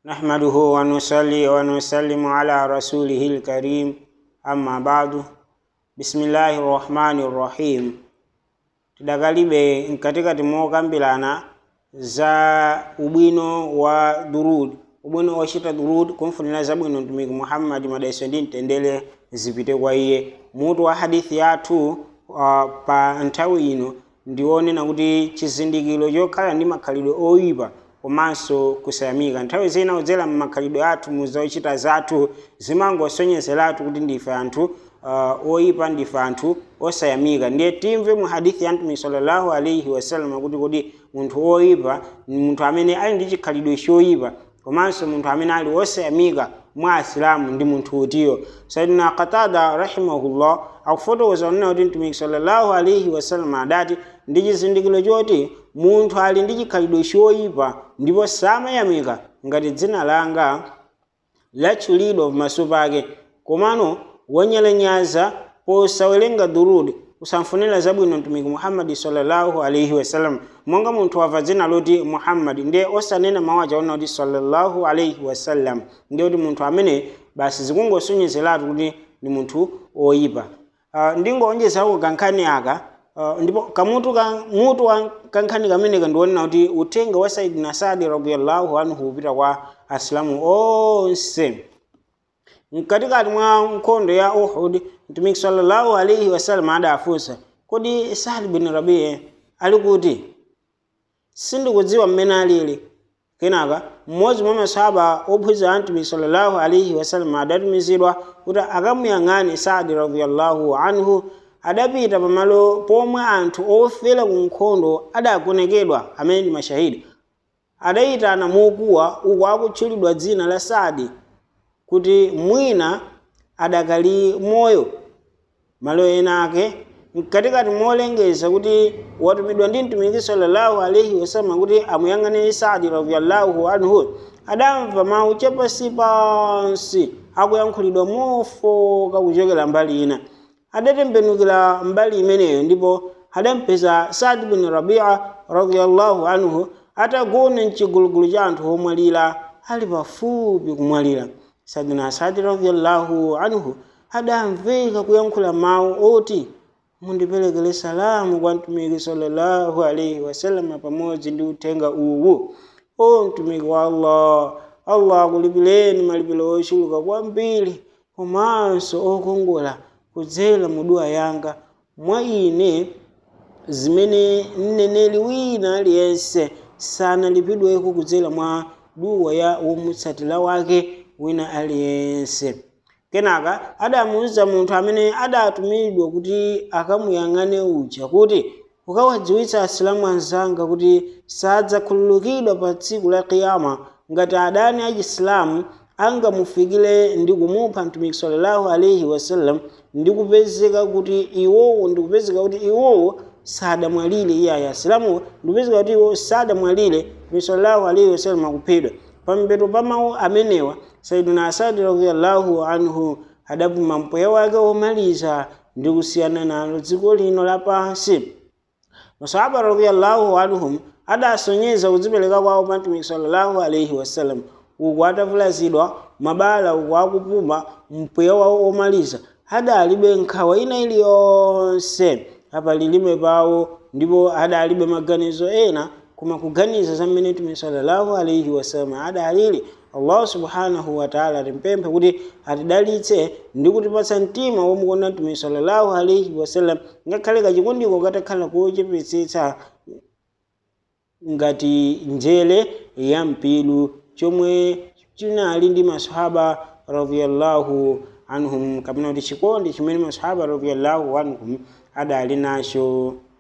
نحمده ونصلي ونسلم على رسوله الكريم أما بعد بسم الله الرحمن الرحيم tidakalibe katikati mokambirana za ubwino wa durud ubwino wochita durud kumfunira zabwino mtumiki muhammadi madaiso ndi mtendere zipite kwa iye mutu wa hadithi yathu uh, pa nthawi ino ndionena kuti chizindikiro chokhala ndi makhalidwe oyipa komanso kusayamika nthawi zina kudzera mmakhalidwe athu mu zochita zathu zimangosonyezeratu kuti ndife anthu uh, oyipa ndife anthu osayamika ndiye timve mu hadithi ya mtume sallallahu alaihi wasallam kuti kodi munthu oyipa ni munthu amene ali ndi chikhalidwe choyipa komanso munthu amene ali osayamika mwa asilamu ndi munthu utiyo saidina qatada rahimahullah akufotokoza kunena kuti mtumiki sallallahu alaihi wasallam adati ndi chizindikiro choti munthu ali ndi chikhalidwe choyipa ndipo samayamika ngati dzina langa latchulidwa pamaso pake komano wanyalanyaza posawerenga durudi usamfunira zabwino mtumiki muhammadi sallallahu alaihi wasallam monga munthu wamva dzina loti muhammadi ndiye osanena mawu achaona kuti sallallahu alaihi wasallam ndiye kuti munthu amene basi zikungosonyezeratu kuti ndi munthu oyipa uh, ndingoonjezako kankhani aka uh, ndipo kamutu ka mutu wa kankhani kameneka ndionena kuti uthenga wa saidina sadi radiallahu anhu upita kwa asilamu onse mkatikati mwa nkhondo ya uhud mtumiki sallallahu alaihi wasallam adafunsa kodi sadi bin rabii ali kuti sindikudziwa mmene alili kenaka mmodzi mwa masahaba ophunzira a mtumiki sallallahu alaihi wasallam adatumizidwa kuti akamuyang'ane sadi radiallahu anhu adapita pamalo pomwe anthu ofera ku nkhondo adagonekedwa amene ndi mashahidi adayitana mokuwa uku akutchulidwa dzina la sadi kuti mwina adakali moyo malo ena ake mkatikati molengeza kuti watumidwa ndi mtumiki sallallahu alaihi wasallam kuti amuyang'ane sadi radiallahu anhu adamva mawu chapasi pansi akuyankhulidwa mofoka kuchokera mbali ina adatembenukira mbali imeneyo ndipo adampeza sadi bin rabia radiallahu anhu atagona mchigulugulu cha anthu omwalira ali pafupi kumwalira sadina sadi radiallahu anhu adamveka kuyankhula mawu oti mundiperekere salamu kwa mtumiki sallallahu alaihi wasallam pamodzi ndi uthenga uwu o mtumiki wa allah allah akulipireni malipiro ochuluka kwambiri komanso okongola kudzera mu dua yanga mwa ine zimene mneneri wina aliyense sanalipidweko kudzera mwa duwa ya womutsatira wake wina aliyense kenaka adamuwuza munthu amene adatumidwa kuti akamuyang'ane uja kuti ukawadziwitsa asilamu anzanga kuti sadzakhululukidwa pa tsiku la kiyama ngati adani achisilamu angamufikire ndi kumupha mtumiki sallallahu alaihi wasallam ndi kupezeka kuti iwowo ndi kupezeka kuti iwowo sadamwalire iye ayi asilamuwo ndikupezeka kuti iwo sadamwalire mtumiki sallallahu alaihi wasallam akuphedwa pampeto pa mawu amenewa saiduna asadi radiallahu anhu adapuma mpweya wake womaliza ndi kusiyana nalo dziko lino lapansi masahaba radiallahu anhum adasonyeza kudzipereka kwawo pa mtumiki sallallahu alaihi wasallam uku atavulazidwa mabala uku akupuma mpweya wawo omaliza adalibe nkhawa ina iliyonse apa lilime pawo ndipo adalibe maganizo ena koma kuganiza za mmene mtume sallallahu alaihi wasallam adalili allah subhanahu wataala timpemphe kuti atidalitse ndi kutipatsa mtima womukonda mtume sallallahu alaihi wasallam ngakhale kachikondiko katakhala kochepetsetsa ngati njere ya mpilu chomwe chinali ndi masahaba radiallahu anhum kapena kuti chikondi chimene masahaba radiallahu anhum adali nacho